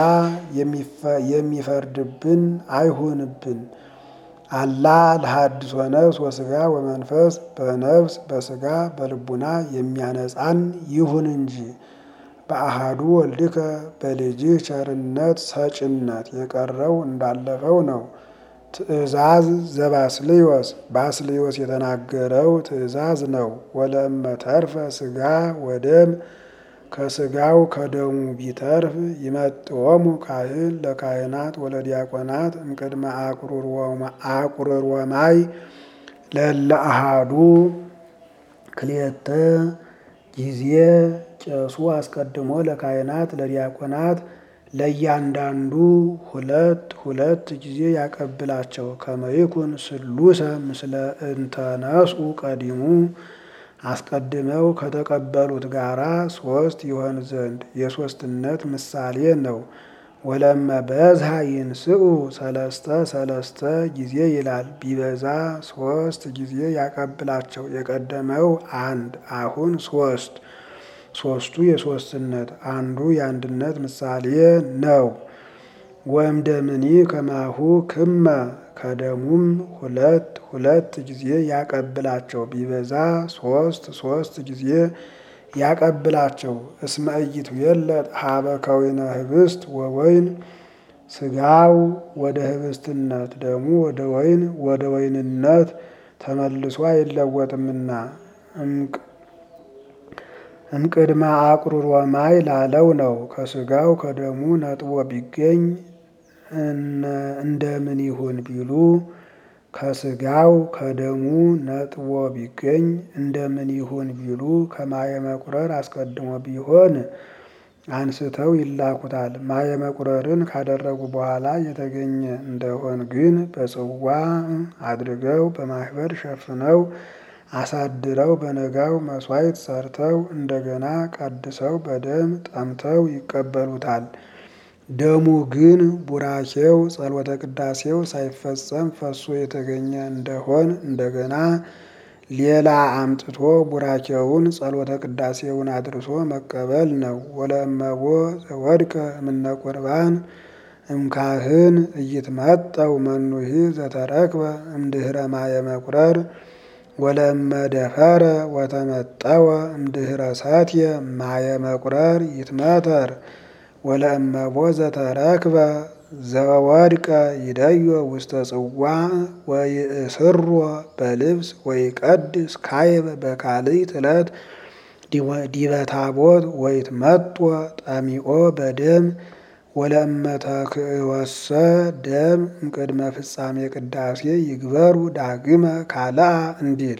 የሚፈርድብን አይሁንብን። አላ ለሐድሶ ነፍስ ወሥጋ ወመንፈስ በነፍስ በሥጋ በልቡና የሚያነጻን ይሁን እንጂ በአሃዱ ወልድከ በልጅህ ቸርነት ሰጭነት የቀረው እንዳለፈው ነው። ትእዛዝ ዘባስልዮስ ባስልዮስ የተናገረው ትእዛዝ ነው። ወለእመ ተርፈ ሥጋ ወደም ከሥጋው ከደሙ ቢተርፍ ይመጥወሙ ካህን ለካህናት ወለዲያቆናት እምቅድመ አቁርር ወማይ ለእለ አሃዱ ክልኤተ ጊዜ ቄሱ አስቀድሞ ለካህናት ለዲያቆናት ለእያንዳንዱ ሁለት ሁለት ጊዜ ያቀብላቸው። ከመይኩን ስሉሰ ምስለ እንተነስኡ ቀዲሙ አስቀድመው ከተቀበሉት ጋራ ሶስት ይሆን ዘንድ የሶስትነት ምሳሌ ነው። ወለመ በዝሃ ይንስኡ ሰለስተ ሰለስተ ጊዜ ይላል። ቢበዛ ሶስት ጊዜ ያቀብላቸው። የቀደመው አንድ አሁን ሶስት ሶስቱ የሶስትነት አንዱ የአንድነት ምሳሌ ነው። ወእምደምኒ ከማሁ ክመ ከደሙም ሁለት ሁለት ጊዜ ያቀብላቸው። ቢበዛ ሶስት ሶስት ጊዜ ያቀብላቸው። እስመ ኢይትዌለጥ ሀበ ከዊነ ህብስት ወወይን ስጋው ወደ ህብስትነት ደሙ ወደ ወይን ወደ ወይንነት ተመልሶ አይለወጥምና እምቅድመ አቁርሮ ማይ ላለው ነው። ከስጋው ከደሙ ነጥቦ ቢገኝ እንደምን ይሁን ቢሉ ከስጋው ከደሙ ነጥቦ ቢገኝ እንደምን ይሁን ቢሉ ከማየ መቁረር አስቀድሞ ቢሆን አንስተው ይላኩታል። ማየ መቁረርን ካደረጉ በኋላ የተገኘ እንደሆን ግን በጽዋ አድርገው በማህበር ሸፍነው አሳድረው በነጋው መስዋዕት ሰርተው እንደገና ቀድሰው በደም ጠምተው ይቀበሉታል። ደሙ ግን ቡራኬው ጸሎተ ቅዳሴው ሳይፈጸም ፈሶ የተገኘ እንደሆን እንደገና ሌላ አምጥቶ ቡራኬውን ጸሎተ ቅዳሴውን አድርሶ መቀበል ነው። ወለእመቦ ዘወድቀ እምነ ቁርባን እምካህን እይትመጠው መኑሂ ዘተረክበ እምድህረ ማየ መቁረር ወለእመ ደፈረ ወተመጠወ እምድህረ ሰትየ ማየ መቁረር ይትመተር ወለእመቦ ዘተረክበ ዘወድቀ ይደዮ ውስተ ጽዋዕ ወይእስሮ በልብስ ወይቀድስ ካይበ በካልእት ዕለት ዲበ ታቦት ወይትመጦ ጠሚኦ በደም ወለእመ ተክእወሰ ደም እምቅድመ ፍጻሜ ቅዳሴ ይግበሩ ዳግመ ካልአ እንዲል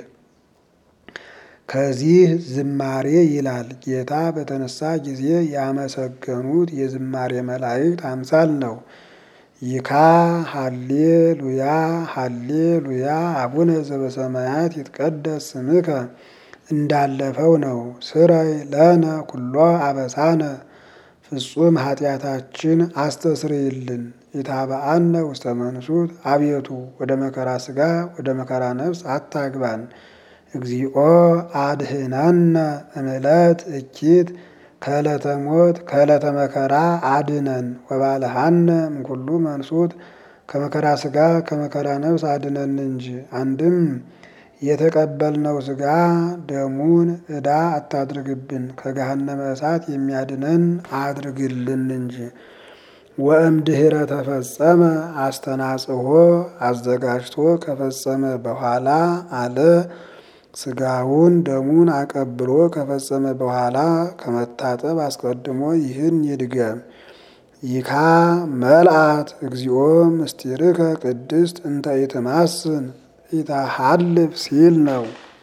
ከዚህ ዝማሬ ይላል። ጌታ በተነሳ ጊዜ ያመሰገኑት የዝማሬ መላእክት አምሳል ነው። ይካ ሃሌ ሉያ ሃሌ ሉያ አቡነ ዘበሰማያት ይትቀደስ ስምከ እንዳለፈው ነው። ስረይ ለነ ኩሎ አበሳነ ፍጹም ኃጢአታችን አስተስርይልን። ኢታብአነ ውስተ መንሱት አቤቱ ወደ መከራ ስጋ ወደ መከራ ነፍስ አታግባን። እግዚኦ አድህነነ እምዕለት እኪት ከዕለተ ሞት ከዕለተ መከራ አድነን። ወባልሃነ እምኩሉ መንሱት ከመከራ ስጋ ከመከራ ነፍስ አድነን እንጂ። አንድም የተቀበልነው ስጋ ደሙን ዕዳ አታድርግብን፣ ከገሃነመ እሳት የሚያድነን አድርግልን እንጂ። ወእምድኅረ ተፈጸመ አስተናጽሖ አዘጋጅቶ ከፈጸመ በኋላ አለ ስጋውን ደሙን አቀብሎ ከፈጸመ በኋላ ከመታጠብ አስቀድሞ ይህን ይድገም። ይካ መልአት እግዚኦ ምስጢርከ ቅድስት እንተ ኢትማስን ኢታሃልፍ ሲል ነው።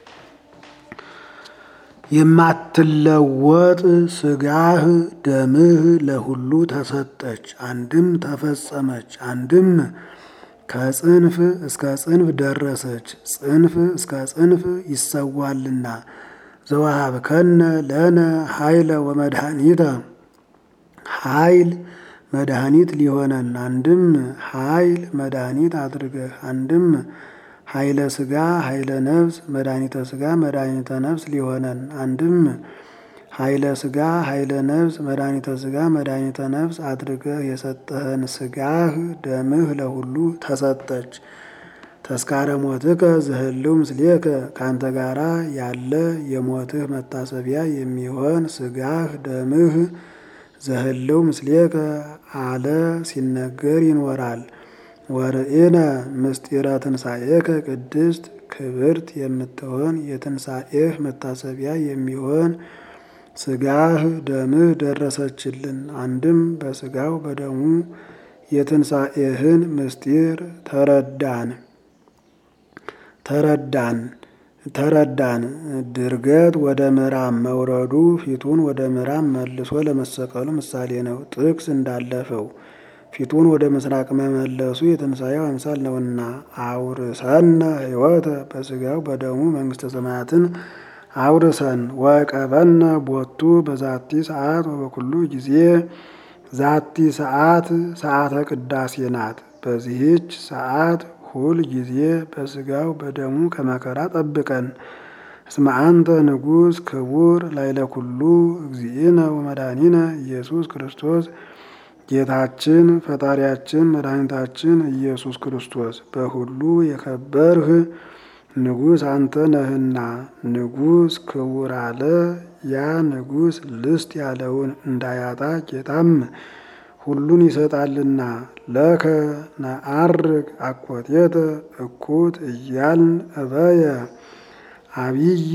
የማትለወጥ ስጋህ ደምህ ለሁሉ ተሰጠች፣ አንድም ተፈጸመች፣ አንድም ከጽንፍ እስከ ጽንፍ ደረሰች። ጽንፍ እስከ ጽንፍ ይሰዋልና ዘወሀብከነ ለነ ኃይለ ወመድኃኒተ ኃይል መድኃኒት ሊሆነን አንድም ኃይል መድኃኒት አድርገህ አንድም ኃይለ ስጋ ኃይለ ነፍስ መድኃኒተ ስጋ መድኃኒተ ነፍስ ሊሆነን አንድም ኃይለ ስጋ ኃይለ ነፍስ መድኃኒተ ስጋ መድኃኒተ ነፍስ አድርገህ የሰጠህን ስጋህ ደምህ ለሁሉ ተሰጠች። ተስካረ ሞትከ ዘህልው ምስሌከ ካንተ ጋራ ያለ የሞትህ መታሰቢያ የሚሆን ስጋህ ደምህ ዘህልው ምስሌከ አለ ሲነገር ይኖራል። ወርኢነ ምስጢረ ትንሣኤከ ቅድስት ክብርት የምትሆን የትንሣኤህ መታሰቢያ የሚሆን ስጋህ ደምህ ደረሰችልን። አንድም በስጋው በደሙ የትንሣኤህን ምስጢር ተረዳን ተረዳን ተረዳን። ድርገት ወደ ምዕራብ መውረዱ ፊቱን ወደ ምዕራብ መልሶ ለመሰቀሉ ምሳሌ ነው። ጥቅስ እንዳለፈው ፊቱን ወደ ምስራቅ መመለሱ የትንሣኤው አምሳል ነውና አውርሰነ ሕይወተ በስጋው በደሙ መንግሥተ ሰማያትን አውርሰን ወቀበነ ቦቱ በዛቲ ሰዓት ወበኩሉ ጊዜ ዛቲ ሰዓት ሰዓተ ቅዳሴ ናት። በዚህች ሰዓት ሁል ጊዜ በስጋው በደሙ ከመከራ ጠብቀን። እስመ አንተ ንጉሥ ክቡር ላይለ ኩሉ እግዚእነ ወመድኃኒነ ኢየሱስ ክርስቶስ ጌታችን ፈጣሪያችን መድኃኒታችን ኢየሱስ ክርስቶስ በሁሉ የከበርህ ንጉሥ አንተ ነህና። ንጉሥ ክቡር አለ። ያ ንጉሥ ልስት ያለውን እንዳያጣ ጌታም ሁሉን ይሰጣልና። ለከ ነዐርግ አኮቴተ እኩት እያልን እበየ አብይ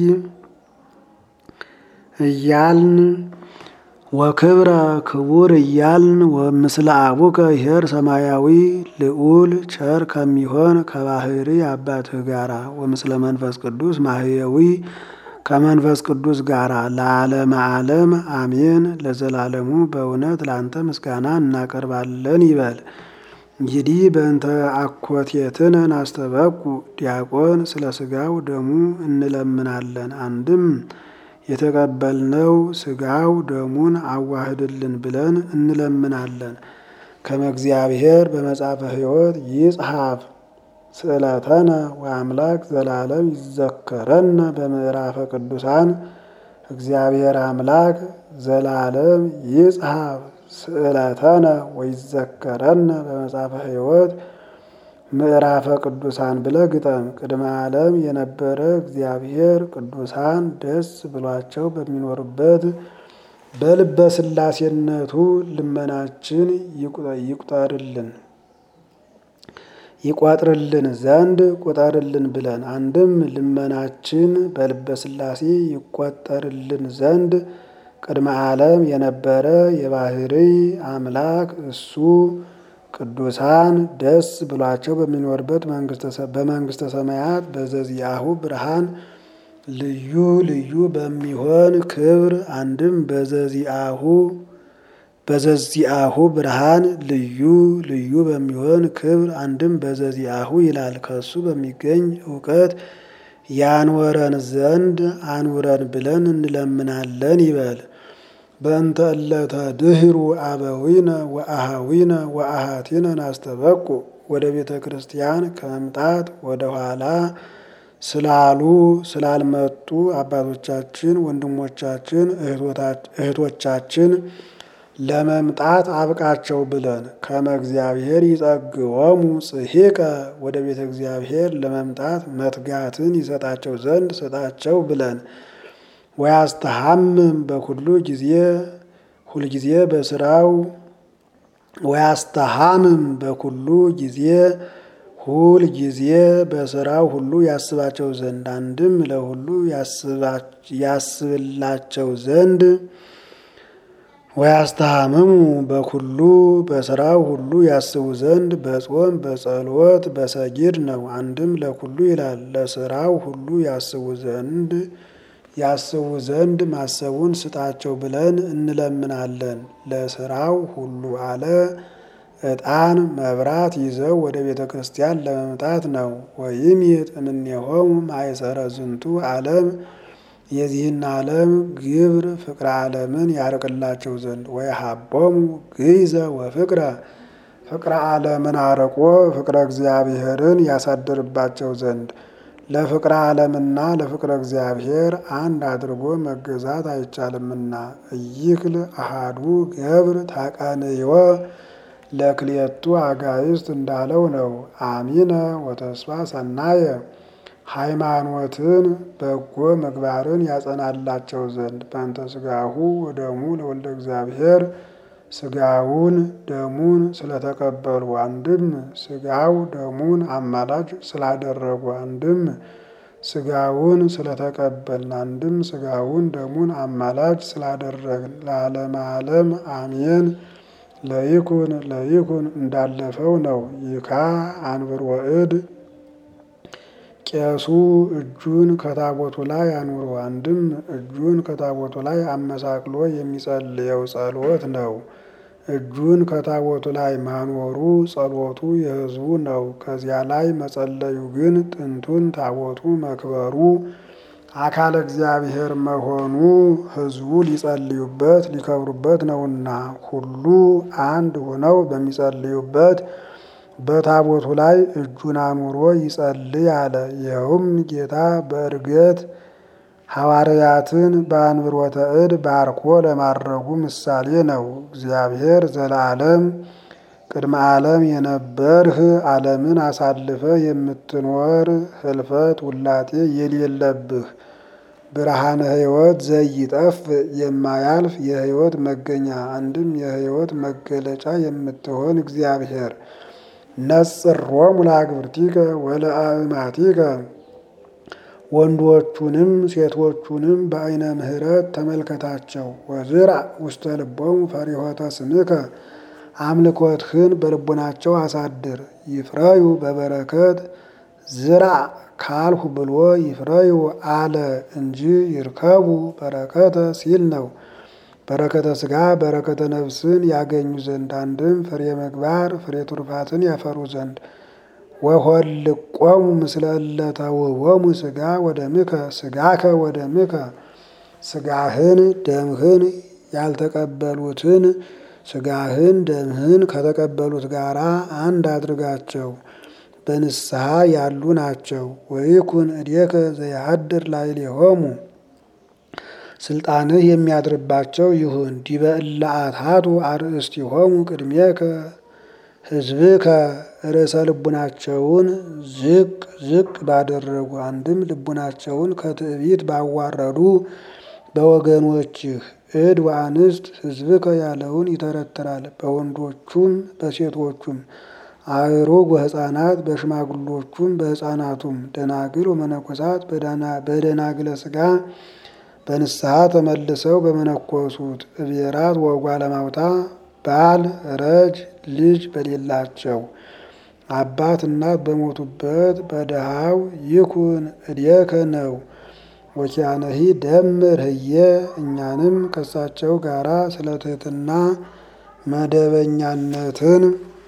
እያልን ወክብረ ክቡር እያልን ወምስለ አቡከ ይሄር ሰማያዊ ልዑል ቸር ከሚሆን ከባህሪ አባትህ ጋራ ወምስለ መንፈስ ቅዱስ ማህየዊ ከመንፈስ ቅዱስ ጋራ ለዓለመ ዓለም አሜን። ለዘላለሙ በእውነት ለአንተ ምስጋና እናቀርባለን ይበል። እንግዲህ በእንተ አኮቴትነ ናስተበቁ ዲያቆን ስለ ስጋው ደሙ እንለምናለን። አንድም የተቀበልነው ስጋው ደሙን አዋህድልን ብለን እንለምናለን። ከመ እግዚአብሔር በመጽሐፈ ሕይወት ይጽሐፍ ስእለተነ ወአምላክ ዘላለም ይዘከረነ በምዕራፈ ቅዱሳን እግዚአብሔር አምላክ ዘላለም ይጽሐፍ ስእለተነ ወይዘከረነ በመጽሐፈ ሕይወት ምዕራፈ ቅዱሳን ብለ ግጠም። ቅድመ ዓለም የነበረ እግዚአብሔር ቅዱሳን ደስ ብሏቸው በሚኖርበት በልበ ሥላሴነቱ ልመናችን ይቁጠርልን ይቋጥርልን ዘንድ ቁጠርልን ብለን አንድም ልመናችን በልበ ሥላሴ ይቆጠርልን ዘንድ ቅድመ ዓለም የነበረ የባህሪ አምላክ እሱ ቅዱሳን ደስ ብሏቸው በሚኖርበት በመንግስተ ሰማያት በዘዚአሁ ብርሃን ልዩ ልዩ በሚሆን ክብር አንድም በዘዚአሁ በዘዚአሁ ብርሃን ልዩ ልዩ በሚሆን ክብር አንድም በዘዚአሁ ይላል። ከሱ በሚገኝ እውቀት ያንወረን ዘንድ አንውረን ብለን እንለምናለን ይበል። በእንተ እለተ ድህሩ አበዊነ ወአሃዊነ ወአሃቲነ ናስተበቁ ወደ ቤተ ክርስቲያን ከመምጣት ወደ ኋላ ስላሉ ስላልመጡ አባቶቻችን፣ ወንድሞቻችን፣ እህቶቻችን ለመምጣት አብቃቸው ብለን ከመ እግዚአብሔር ይጸግወሙ ጽሒቀ ወደ ቤተ እግዚአብሔር ለመምጣት መትጋትን ይሰጣቸው ዘንድ ስጣቸው ብለን ወያስተሐምም በኩሉ ጊዜ ሁልጊዜ በስራው ወያስተሐምም በኩሉ ጊዜ ሁል ጊዜ በስራው ሁሉ ያስባቸው ዘንድ አንድም ለሁሉ ያስብላቸው ዘንድ ወያስተሐምሙ በኩሉ በስራው ሁሉ ያስቡ ዘንድ በጾም በጸሎት በሰጊድ ነው። አንድም ለኩሉ ይላል ለስራው ሁሉ ያስቡ ዘንድ ያስቡ ዘንድ ማሰቡን ስጣቸው ብለን እንለምናለን። ለስራው ሁሉ አለ ዕጣን መብራት ይዘው ወደ ቤተ ክርስቲያን ለመምጣት ነው። ወይም የጥምኔሆሙ ማይሰረ ዝንቱ ዓለም የዚህን ዓለም ግብር ፍቅረ ዓለምን ያርቅላቸው ዘንድ ወይሃቦሙ ግይዘ ወፍቅረ ፍቅረ ዓለምን አርቆ ፍቅረ እግዚአብሔርን ያሳድርባቸው ዘንድ ለፍቅረ ዓለምና ለፍቅረ እግዚአብሔር አንድ አድርጎ መገዛት አይቻልምና እይክል አሃዱ ገብር ታቀንዮ ለክልኤቱ አጋይስት እንዳለው ነው። አሚነ ወተስፋ ሰናየ ሃይማኖትን በጎ ምግባርን ያጸናላቸው ዘንድ በእንተ ስጋሁ ወደሙ ለወልደ እግዚአብሔር ስጋውን ደሙን ስለተቀበሉ አንድም ስጋው ደሙን አማላጅ ስላደረጉ አንድም ስጋውን ስለተቀበልን አንድም ስጋውን ደሙን አማላጅ ስላደረግን ለዓለመ ዓለም አሜን። ለይኩን ለይኩን እንዳለፈው ነው። ይካ አንብር ወእድ ቄሱ እጁን ከታቦቱ ላይ አኑሮ አንድም እጁን ከታቦቱ ላይ አመሳቅሎ የሚጸልየው ጸሎት ነው። እጁን ከታቦቱ ላይ ማኖሩ ጸሎቱ የሕዝቡ ነው። ከዚያ ላይ መጸለዩ ግን ጥንቱን ታቦቱ መክበሩ አካለ እግዚአብሔር መሆኑ ሕዝቡ ሊጸልዩበት ሊከብሩበት ነውና ሁሉ አንድ ሆነው በሚጸልዩበት በታቦቱ ላይ እጁን አኑሮ ይጸልይ አለ። ይኸውም ጌታ በእርገት ሐዋርያትን በአንብሮተ እድ ባርኮ ለማድረጉ ምሳሌ ነው። እግዚአብሔር ዘለዓለም ቅድመ ዓለም የነበርህ ዓለምን አሳልፈ የምትኖር ህልፈት ውላጤ የሌለብህ ብርሃነ ሕይወት ዘይጠፍ የማያልፍ የሕይወት መገኛ አንድም የሕይወት መገለጫ የምትሆን እግዚአብሔር ነጽሮሙ ለአግብርቲከ ወለአእማቲከ ወንዶቹንም ሴቶቹንም በዓይነ ምሕረት ተመልከታቸው። ወዝራ ውስተ ልቦሙ ፈሪሆተ ስምከ አምልኮትህን በልቦናቸው አሳድር። ይፍረዩ በበረከት ዝራ ካልሁ ብሎ ይፍረዩ አለ እንጂ ይርከቡ በረከተ ሲል ነው። በረከተ ሥጋ በረከተ ነፍስን ያገኙ ዘንድ አንድም ፍሬ ምግባር ፍሬ ቱርፋትን ያፈሩ ዘንድ ወሆልቆሙ ምስለ እለተውሆሙ ሥጋ ወደምከ ሥጋከ ወደምከ ሥጋህን ደምህን ያልተቀበሉትን ሥጋህን ደምህን ከተቀበሉት ጋራ አንድ አድርጋቸው በንስሐ ያሉ ናቸው። ወይኩን እዴከ ዘያድር ላዕሌሆሙ ስልጣንህ የሚያድርባቸው ይሁን። ዲበ እለ አትሐቱ አርእስቲሆሙ ቅድሜከ ሕዝብከ ርዕሰ ልቡናቸውን ዝቅ ዝቅ ባደረጉ አንድም ልቡናቸውን ከትዕቢት ባዋረዱ በወገኖችህ እድ ወአንስት ሕዝብከ ያለውን ይተረትራል። በወንዶቹም በሴቶቹም አእሩግ ወሕፃናት በሽማግሎቹም በሕፃናቱም ደናግል ወመነኮሳት በደናግለ ሥጋ በንስሐ ተመልሰው በመነኮሱት እቤራት ወጓለ ማውታ ባል ረጅ ልጅ በሌላቸው አባት እናት በሞቱበት በድሃው ይኩን እዴከ ነው። ወኪያነሂ ደምር ህየ እኛንም ከሳቸው ጋራ ስለ ትህትና መደበኛነትን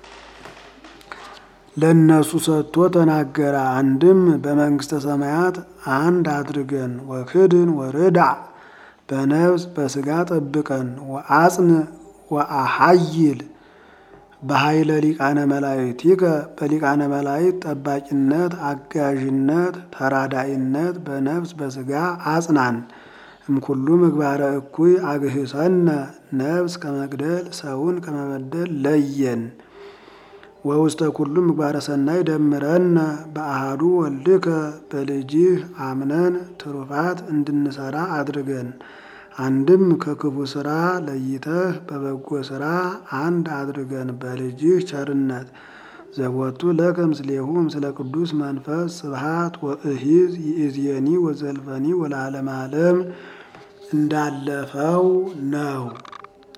ለእነሱ ሰጥቶ ተናገረ። አንድም በመንግስተ ሰማያት አንድ አድርገን ወክድን ወርዳ በነፍስ በስጋ ጠብቀን ወአጽን ወአሐይል በኃይለ ሊቃነ መላእክቲከ በሊቃነ መላእክት ጠባቂነት፣ አጋዥነት፣ ተራዳኢነት በነፍስ በስጋ አጽናን። እምኩሉ ምግባረ እኩይ አግህሰነ ነፍስ ከመግደል ሰውን ከመበደል ለየን። ወውስተ ኩሉ ምግባረ ሰናይ ደምረነ በአሃዱ ወልድከ በልጅህ አምነን ትሩፋት እንድንሰራ አድርገን። አንድም ከክፉ ስራ ለይተህ በበጎ ስራ አንድ አድርገን በልጅህ ቸርነት ዘቦቱ ለከ ምስሌሁ ምስለ ቅዱስ መንፈስ ስብሃት ወእሂዝ ይእዜኒ ወዘልፈኒ ወለዓለመ ዓለም እንዳለፈው ነው።